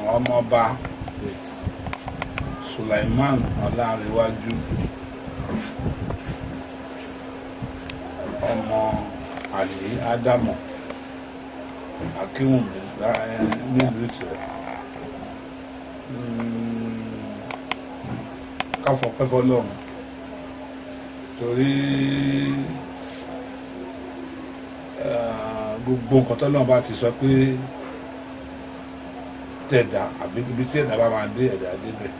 ọmọọba Sulaiman Ọlárẹ̀wájú ọmọ àlè Ádámọ̀ Akínwùmí nílùú Ìtìrẹ káfọpẹ́ fọ́lọ́run torí gbogbo nǹkan tọ́lọ́run bá ti sọ pé tẹ̀dá àbí ibi tí ẹ̀dá bá máa dé ẹ̀dá débẹ̀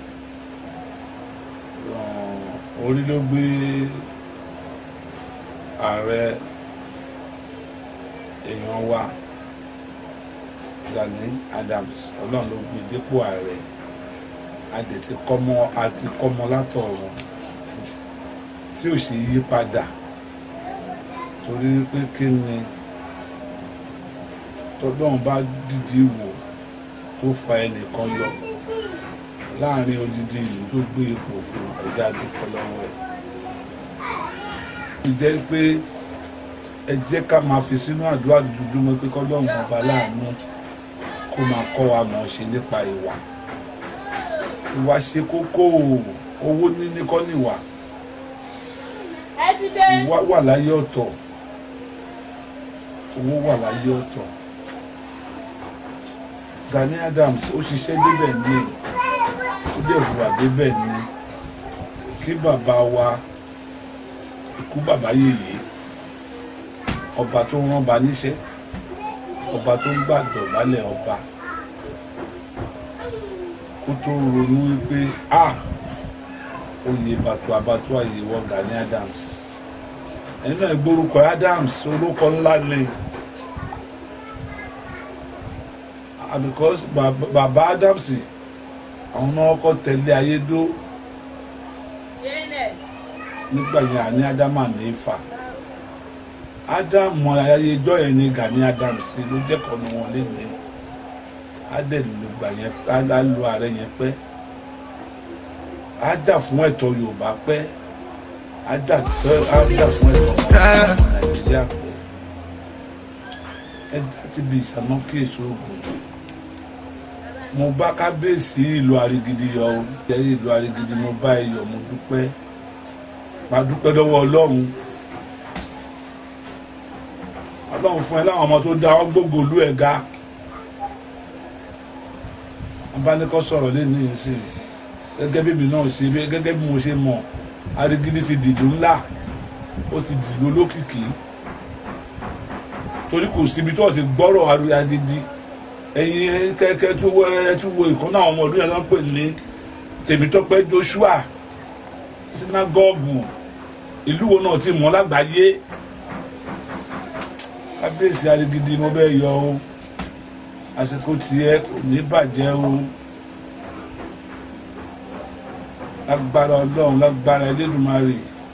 orí ló gbé ààrẹ èèyàn wa Gani Adams ọlọ́run ló gbé dépò ààrẹ adẹ ti kọ́mọ àti kọ́mọ látọ̀run tí ò sì yí padà torí pé kí ni tọ́lọ́run bá dìde wò tó fa ẹnìkan yọ láàrin odidi ìlú tó gbé ipò fún ẹ̀dá dúpẹ́ lọ́wọ́ ẹ̀. ìjẹ́ pé ẹ jẹ́ ká máa fi sínú àdúrà dúdúmọ́ pé kọ́lọ́run ọba láàánú kó máa kọ́ wa mọ̀ ṣe nípa ìwà ìwà ṣe kókó owó níní kọ́ níwà ìwà wà láyé ọ̀tọ̀ owó wà láyé ọ̀tọ̀ Gani Adams ó ṣiṣẹ́ débẹ̀ ní ó dẹ̀ hùwà débẹ̀ ní kí bàbá wa ikú bàbá yèyé ọba tó rán ba níṣẹ́ ọba tó ń gbàdọ̀ balẹ̀ ọba kó tó ronú wípé a oyè bàtú abàtú àyè wọ Gani Adams ẹni náà gbórúkọ Adams orúkọ ńlá ni. because bàbá Adams àwọn náà kọ́ tẹ̀lé ayédó nígbà yẹn àní Ádámà ní Ifá Ádámù ayéjọ́ yẹn ní Gani Adams ló jẹ́kọ̀ọ́ ní wọn lé ní adẹ́lùgbà yẹn á lo ààrẹ yẹn pẹ́ á jà fún ẹ̀tọ́ Yorùbá pẹ́ á jà fún ẹ̀tọ́ Nàìjíríà pẹ́ ẹ jà ti bí ìsàmọ́ kí èso ogun mo bá kábíyèsí ìlú àrígidì yọ ọ jẹ́rìí ìlú àrígidì mo bá ẹ yọ̀ mo dúpẹ́ máa dúpẹ́ lọ́wọ́ ọlọ́run ọlọ́run fún ẹ láwọn ọmọ tó dá ọgbógo olú ẹ̀ ga abánikọ́ sọ̀rọ̀ lé ní ìsìn gẹ́gẹ́ bí mi náà ṣe bí gẹ́gẹ́ bí mo ṣe mọ̀ àrígidì ti dìlú ńlá ó ti dìlú olókìkí torí kò síbi tó ti gbọ́rọ̀ àrígidì ẹ̀yin kẹ́kẹ́ tó wọ ẹ tó wo ìkànnì àwọn ọmọ ọdún yẹn lọ́n pè ní Tèmítọ́pẹ́ Joshua sinagogu ìlú wo náà ti mọ̀ lágbàáyé kábíyèsí arigidi mo bẹ́ẹ̀ yọ o àsìkò tiẹ̀ kò ní bàjẹ́ o lágbára ọlọ́run lágbára Elédùmarè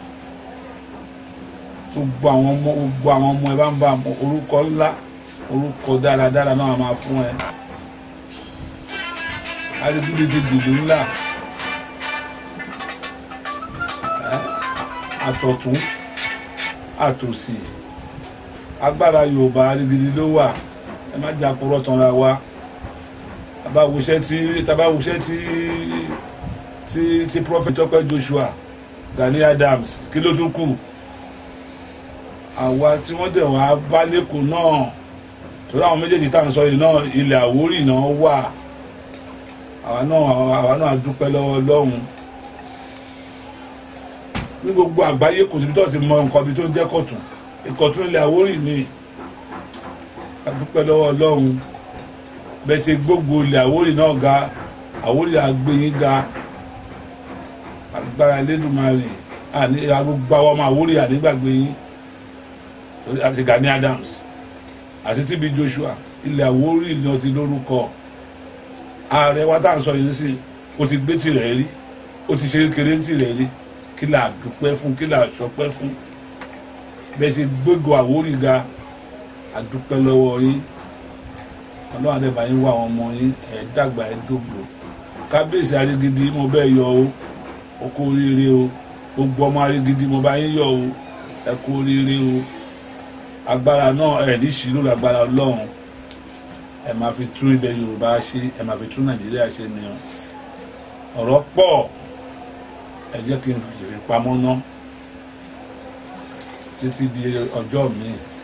gbogbo àwọn ọmọ gbogbo àwọn ọmọ ẹ bá ń bá orúkọ ńlá orúkọ dáradára náà máa fún ẹ arigidi ti dìlú ńlá àtọ̀tún àtòsì agbára yorùbá arigidi ló wà ẹ má jà kúrọ̀ tán ra wa tabawuṣẹ́ tí tabawuṣẹ́ tí tí tí prophet Tọ́pẹ́ Joshua Gani Adams kí ló tún kù àwa tí wọ́n dẹ̀ wá bá lẹ́kọ̀ọ́ náà torí àwọn méjèèjì tá à ń sọ yìí náà ilẹ̀ Àwórì náà wà àwa náà àwa náà dúpẹ́ lọ́wọ́ Ọlọ́run ní gbogbo àgbáyé kò síbi tó ti mọ nǹkan bí tó ń jẹ́ kọ̀tún ìkọ̀tún ilẹ̀ Àwórì ni a dúpẹ́ lọ́wọ́ Ọlọ́run bẹ́ẹ̀ ti gbogbo ilẹ̀ Àwórì náà ga Àwórì àgbẹ̀yìn ga agbára Elédùmarè àní gbogbo àwọn ọmọ Àwórì ànígbàgbé yín àti Gani Adams àti TB Joshua ilẹ̀ Àwórì ni wọ́n ti lórúkọ ààrẹ wa tá à ń sọ yìí sí o ti gbé tirẹ̀ rí o ti ṣe kékeré tirẹ̀ rí kí là dúpẹ́ fún kí là sọpẹ́ fún bẹ́ẹ̀ ṣe gbégo Àwórì ga àdúpẹ́ lọ́wọ́ yín ọlọ́run àdẹ́bà yín wá àwọn ọmọ yín ẹ̀ dàgbà ẹ̀ dògbò kábíyèsí arígidi mo bẹ́ẹ̀ yọ o o kú oríire o gbogbo ọmọ arígidi mo bá yín yọ o ẹ kú oríire o agbára náà ẹ̀ ní ṣìlú lágbára ọlọ́run ẹ máa fi tún ilẹ̀ yorùbá ṣe ẹ máa fi tún nàìjíríà ṣe ni o ọ̀rọ̀ pọ̀ ẹ jẹ́ kí n fi pamọ́ ná títí di ọjọ́ mi